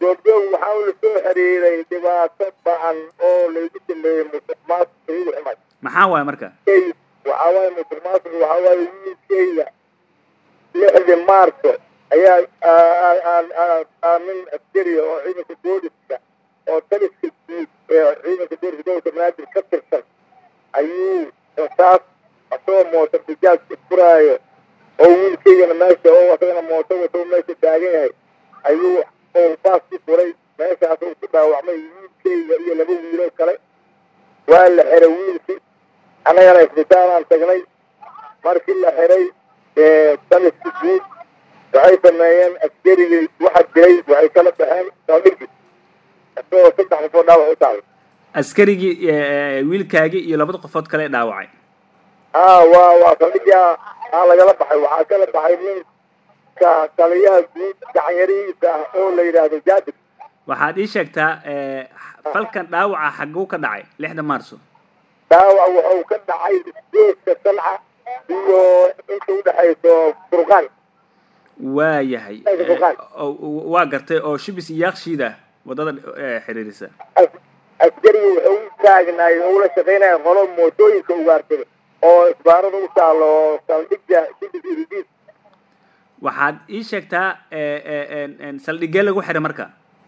goobjoog waxaa la soo xiriiray dhibaato ba-an oo laygu sameeyey musuq maasuq igu xumay maxaa waaye marka waxaa waaye musuq maasuq waxaa waaye wiilkeyga lixdii maarso ayaa nin askariya oo ciidanka booliska oo taliska guud ee ciidanka booliska gobolka banaadir ka tirsan ayuu insaas asagoo mooto bijaajka furaayo oo wiilkeygana meesha oo asagana mooto wato meesha taagan yahay ayuu baas ku furay meeshaas uu ku dhaawacmay wiilkeyga iyo laba wiiloo kale waa la xiray wiilkii annagana isbitaalaan tagnay markii la xiray taliska guud waxay sameeyeen askarigii waxa dilay waxay kala baxeen saldhigii isagoo saddex qofoo dhaawac u tahay askarigii wiilkaagii iyo labada qofood kale dhaawacay haa waa waa saldhigii aa lagala baxay waxaa kala baxay ninka taliyaha guud gacanyarihiisa ah oo la yidhaahdo jaabir waxaad ii sheegtaa falkan dhaawaca xaguu ka dhacay lixda maarso dhaawac wuxuu ka dhacay geeska salca iyo inta udhexayso furqaan waa yahay waa gartay oo shibis iyo yaakshiida wadada xiriirisa askariga wuxuu u taagnaay oo ula shaqaynaya qolo mootooyinka ugaarsada oo isbaarada u taalo saldhigga shibis iridis waxaad ii sheegtaa saldhigee lagu xiray marka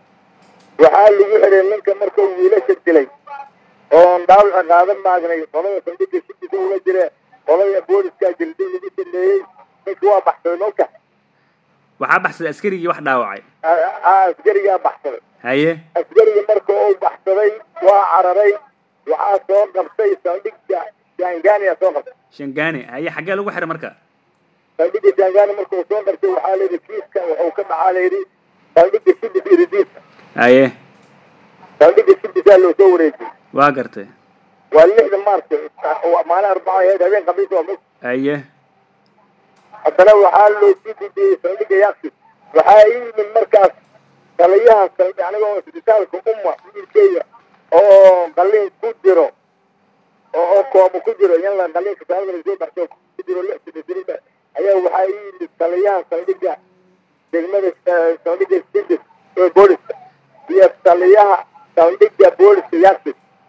waxaa lagu xiray ninka markuu wiilasha dilay oon dhaawaca qaadan maagnay qolada saldhigga shibisa ula jire qolada booliska jildin lagu sameeyey ninka waa baxsaday nolka waxaa baxsaday askarigii wax dhaawacay askarigaa baxsaday haye askarigii marka uu baxsaday waa cararay waxaa soo qabtay saldhigga jangania soo qabtay shangani haye xaggee lagu xiray marka saldhigga jangani marka uu soo qabtay waxaa layidhi kiiska wuxuu ka dhacaa layidhi saldhigga shibis iridisa haye saldhigga shibisaa loo soo wareejiyey waa gartay waa lixda maarta maalin arbaca ahayd habeen khamiis waa mis haye haddana waxaa loo sii gudbiyey saldhigga yaksi waxaa ii yimid markaas taliyaha saldhi anigoo isbitaalka umma wiilkeyga oo qalliin ku jiro oo koomo ku jiro in la qalliinka saalada lasoo baxso ku jiro lix sibisirida ayaa waxaa ii yimid taliyaha saldhigga degmada saldhigga sidis ee booliska iyo taliyaha saldhigga booliska yaksi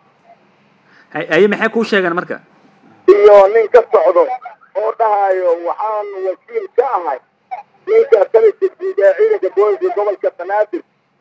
haye maxay kuu sheegeen marka iyo nin ka socdo oo dhahayo waxaan wakiil ka ahay ninka taliska guud ee ciidanka booliska gobolka banaadir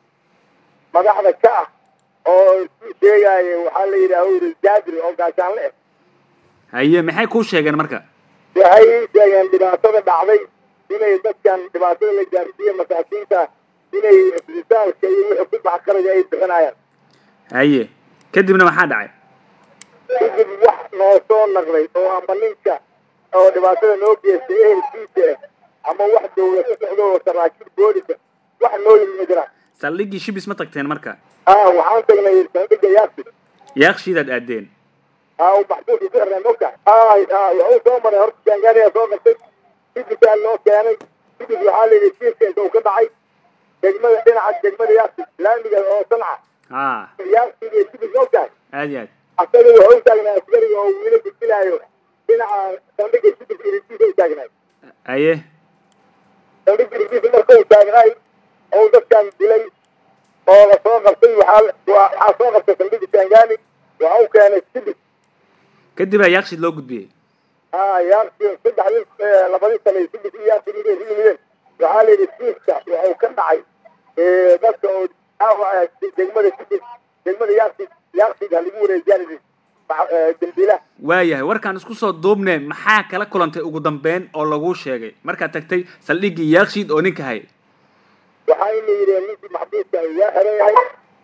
madaxda ka ah oo isku sheegaya waxaa la yidhaha yiri jaabir oo gaashaanle ah haye maxay kuu sheegeen marka waxay ii sheegeen dhibaatada dhacday inay dadkan dhibaatada la gaarsiiye masaakiinta inay isbitaalka iyo wixii ku bax qaraga ay bixinayaan haye kadibna maxaa dhacay kadib wax noo soo naqday oo ama ninka oo dhibaatada noo geystay ehelkiisa ah ama wax dawla ka socdo oo saraakiil boolisa wax noo yimid ma jiraan saldhiggii shibis ma tagteen marka ah waxaan tagnay saldhigga yaaqsi yaakshiidaad aadeen ah uu maxbuuska ku xirnay mogta ah wuxuu soo maray horta jangaaniya soo qabtay sidisaa loo keenay sidis waxaa la yidhi kiiska inta uu ka dhacay degmada dhinaca degmada yaaqsi laamiga oo sanca ha yaaqsiga iyo sidis mogtahay aad iyo aad asaga wuxuu u taagnaa askariga oo wiila gudbinaayo dhinaca saldhigga sidis irisiisa u taagnaay haye saldhigga irisiisa marka uu taagnaay oo dadkan dilay oo la soo qabtay waxaa waxaa soo qabtay saldhigga jangani waxa u keenay sidis kadibaa yaakshiid loo gudbiyey haa yaaqsi saddexdii labadii sane sidis iyo yaaqsi inay isu yimideen waxaa la yidhi kiiska wuxuu ka dhacay dadka oo dhaawaca degmada sidis degmada yaaqsi yaaqsiga lagu wareejiyaan dambiilaha waayahay warkaan isku soo duubne maxaa kala kulantay ugu dambeyn oo laguu sheegay markaad tagtay saldhiggii yaakshiid oo ninka hay waxaa ina yidheen ninkii maxbuuska waa xiran yahay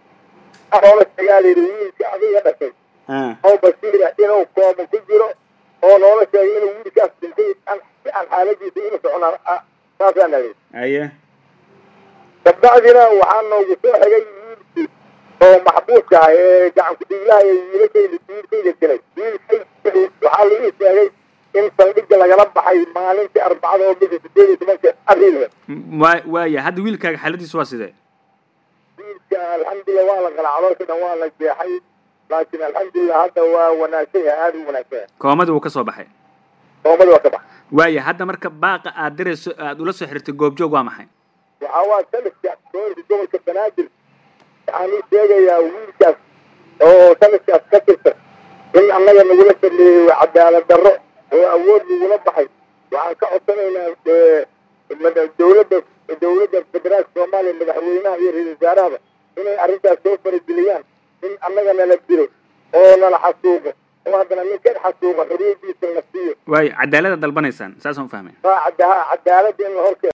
oola sheegaa layidhi wiilka adiga dhashay oo basiira inuu koomo ku jiro oo noola sheegay inuu wiilkaas dhintay si aan xaaladiisa inu socnaa saasaan ahayd haye kabacdina waxaa noogu soo xigay wiilkii oo maxbuuska ah ee gacan ku-dhiiglaha ee wiilashayda wiilkayda dilay wiilkay waxaa la ii sheegay in saldhigga lagala baxay maalintii arbacada oo bisha sideed iyo tobanka abriil waa waaya hadda wiilkaaga xaaladiisu waa sidee wiilka alxamdulilah waa la qalaa caloosha dhan waa la jeexay laakiin alxamdulilah hadda waa wanaagsan yahay aada u wanaagsan yahay koomadii wuu ka soo baxay soomadi waa ka bax waaya hadda marka baaqa aad dirayso aad ula soo xirtay goobjoog waa maxay waxaa waa taliska booliska gobolka banaadir banaadir waxaan u sheegayaa wiilkaas oo taliskaas ka tirsan in annaga nagula sameeyey waa cadaalad darro oo awood nagula baxay waxaan ka codsanaynaa dowladda dowladda federaalka soomaaliya madaxweynaha iyo ra-isul wasaarahaba inay arrintaas soo farageliyaan in annaga nala dilo oo nala xasuuqo oo haddana ninkan xasuuqo xoriyadiisa la siiyo waayo cadaalada dalbanaysaan saasaan u fahmay waa cadaalada in la horkeeno